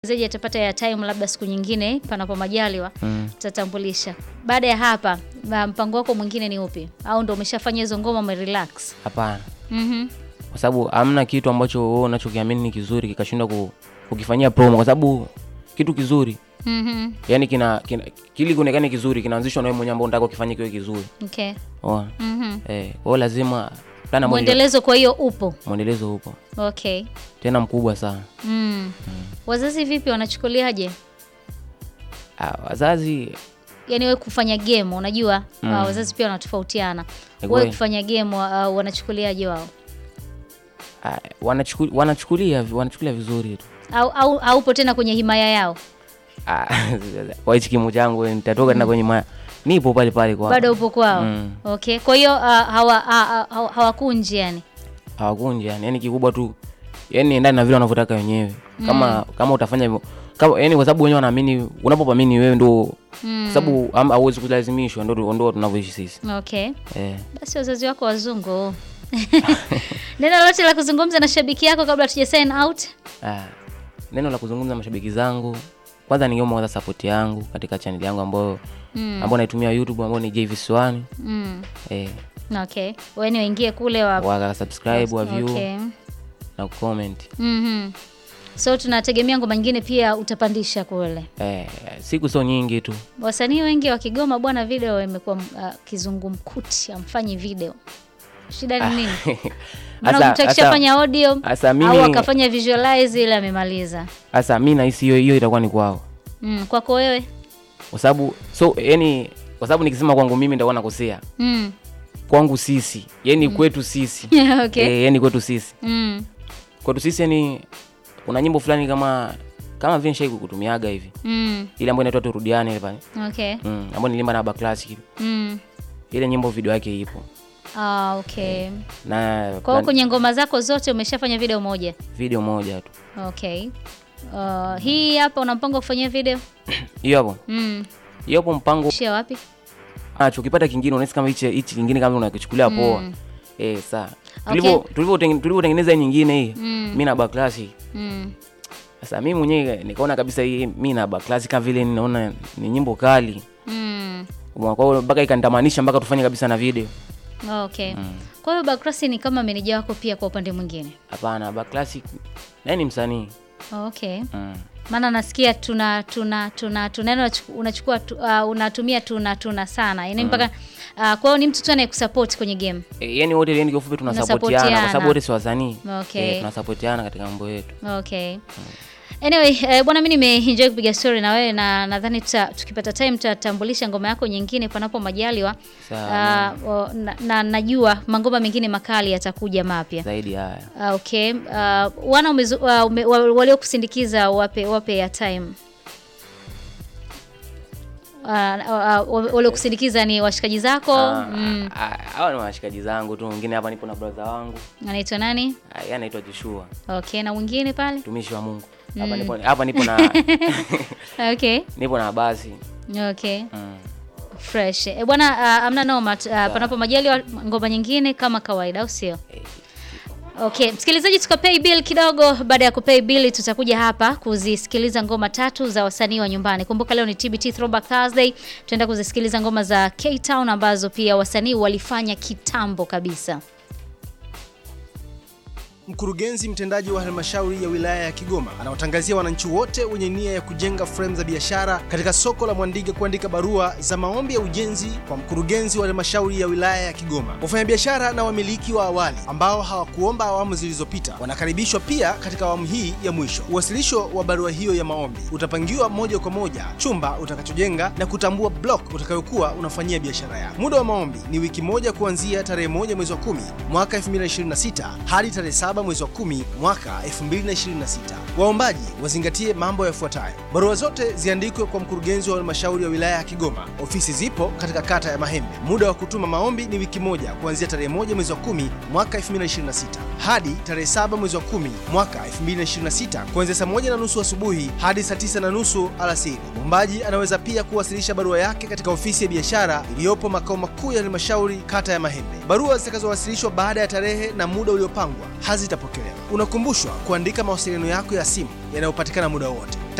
zaji atapata ya time labda siku nyingine panapo majaliwa Mm. tutatambulisha. Baada ya hapa ma- mpango wako mwingine ni upi? Au ndo umeshafanya hizo ngoma umerelax? Hapana, Mhm. kwa sababu hamna kitu ambacho wewe unachokiamini ni kizuri kikashindwa ku, kukifanyia promo, kwa sababu kitu kizuri Mhm. yani kina, kina kili kuonekane kizuri kinaanzishwa na wewe mwenyewe ambao unataka ukifanye kiwe kizuri. Okay. Oa. Mhm. Eh, kwa hiyo lazima plana moja Mwendelezo kwa hiyo upo. mwendelezo upo Okay. tena mkubwa sana. Mm. Wazazi vipi wanachukuliaje? Ah, wazazi Yaani wewe kufanya game unajua Mm. uh, wazazi pia wanatofautiana. Ni Wewe kweli. kufanya game uh, wanachukuliaje wao? ah, wanachukuli, wanachukulia wanachukulia vizuri tu. Au au haupo tena kwenye himaya yao? Ah, kwa hichi kimo changu nitatoka tena kwenye maya nipo pale pale kwa Bado upo kwao? Mm. Okay. Kwa hiyo uh, hawa ah, ah, hawa- hawakunji yani. hawakunji yani, yani kikubwa tu yani endani na vile wanavyotaka wenyewe kama kama utafanya hivyo kama yani, kwa sababu wenyewe wanaamini, unapopamini wewe ndo Mm. kwa sababu am- hauwezi kulazimishwa, ndo ndo tunavyoishi sisi Okay. eh. Basi wazazi wako wazungu. Neno lolote la kuzungumza na shabiki yako kabla tuja sign out? Ah, neno la kuzungumza na mashabiki zangu, kwanza ningeomba kwanza support yangu katika channel yangu ambayo Mm. ambayo naitumia YouTube ambayo ni JVS1 Mm. eh, Okay. Wewe waingie kule wa wa subscribe wa view Okay. na comment Mhm. So tunategemea ngoma nyingine pia utapandisha kule. eh, siku sio nyingi tu Wasanii wengi wa Kigoma bwana, video imekuwa uh, kizungumkuti, amfanyi video. Shida ni nini? Maana Asa- mtu asa- akishafanya audio asa au mimi akafanya visualize ile amemaliza. sasa mimi nahisi hiyo hiyo itakuwa ni kwao Mm, kwako wewe? kwa sababu so yani kwa sababu nikisema kwangu mimi nitakuwa nakosea Mm. kwangu sisi yani kwetu sisi okay. eh, yani kwetu sisi Mm. kwetu sisi yani kuna nyimbo fulani kama kama vile nishai kutumiaga hivi Mm. ile ambayo inaitwa turudiane ile pale Okay. mm, ambayo nilimba na Aba Classic Mm. ile nyimbo video yake ipo Ah, okay. na Kwa hiyo plan- kwenye ngoma zako zote umeshafanya video moja. video moja tu Okay. Uh, hii hapa una mpango wa kufanyia video? hiyo hapo Mm. hiyo hapo mpango Shia wapi? acho ukipata kingine unahisi kama hichi hichi kingine kama unakichukulia poa Mm. eh saa Okay. tulivyo tulivyo tulivyotengeneza hii nyingine hii Mm. mimi na Aba Classic Mm. Sasa mimi mwenyewe nikaona kabisa hii mimi na Aba Classic kama vile ninaona ni nyimbo kali. Mm. Kwa hiyo mpaka ikanitamanisha mpaka tufanye kabisa na video. Okay. Kwa hiyo Bakrasi ni kama meneja wako pia kwa upande mwingine. Hapana, Aba Classic naye ni msanii. Okay. Mm. Maana nasikia tuna tuna tuna tuneno unachukua tu, uh, unatumia tuna tuna sana. Yaani mpaka uh, kwa hiyo ni mtu tu anayekusupport kwenye game. E, yani wote yani kifupi tunasapotiana kwa Mnasapotiana. sababu wote si wasanii. Okay. Eh, tunasapotiana katika mambo yetu. Okay. Anyway, eh, bwana mimi nimeenjoy kupiga story na wewe na nadhani tuta, tukipata time tutatambulisha ngoma yako nyingine panapo majaliwa. Sawa. Uh, o- na, na najua mangoma mengine makali yatakuja mapya. Zaidi haya. Uh, okay. Uh, wana umezu, uh, ume, wa- waliokusindikiza wape wape ya time. Uh, uh, uh, waliokusindikiza ni washikaji zako. Ah, Mm. ah, Hawa ni washikaji zangu tu. Mwingine hapa nipo na brother wangu. Anaitwa nani? Ah, Yeye anaitwa Joshua, Okay, na mwingine pale? mtumishi wa Mungu. Hapa nipo hapa nipo na Okay. nipo na basi. Okay. Mm. Fresh. E, bwana uh, amna noma uh, panapo majaliwa ngoma nyingine kama kawaida au sio? Eh, Okay, msikilizaji tukapay bill kidogo. Baada ya kupay bill tutakuja hapa kuzisikiliza ngoma tatu za wasanii wa nyumbani. Kumbuka leo ni TBT Throwback Thursday. Tutaenda kuzisikiliza ngoma za K-Town ambazo pia wasanii walifanya kitambo kabisa. Mkurugenzi mtendaji wa halmashauri ya wilaya ya Kigoma anawatangazia wananchi wote wenye nia ya kujenga fremu za biashara katika soko la Mwandige kuandika barua za maombi ya ujenzi kwa mkurugenzi wa halmashauri ya wilaya ya Kigoma. Wafanyabiashara na wamiliki wa awali ambao hawakuomba awamu zilizopita wanakaribishwa pia katika awamu hii ya mwisho. Uwasilisho wa barua hiyo ya maombi utapangiwa moja kwa moja chumba utakachojenga na kutambua block utakayokuwa unafanyia biashara yako. Muda wa maombi ni wiki moja kuanzia tarehe moja mwezi wa kumi mwaka 2026 hadi tarehe saba mwezi wa kumi mwaka 2026. Waombaji wazingatie mambo yafuatayo: barua zote ziandikwe kwa mkurugenzi wa halmashauri ya wilaya ya Kigoma. Ofisi zipo katika kata ya Mahembe. Muda wa kutuma maombi ni wiki moja kuanzia tarehe moja mwezi wa kumi mwaka 2026 hadi tarehe saba mwezi wa kumi mwaka 2026 kuanzia saa moja na nusu asubuhi hadi saa tisa na nusu alasiri. Mwombaji anaweza pia kuwasilisha barua yake katika ofisi ya biashara iliyopo makao makuu ya halmashauri kata ya Mahembe. Barua zitakazowasilishwa baada ya tarehe na muda uliopangwa hazitapokelewa. Unakumbushwa kuandika mawasiliano yako ya simu yanayopatikana muda wote.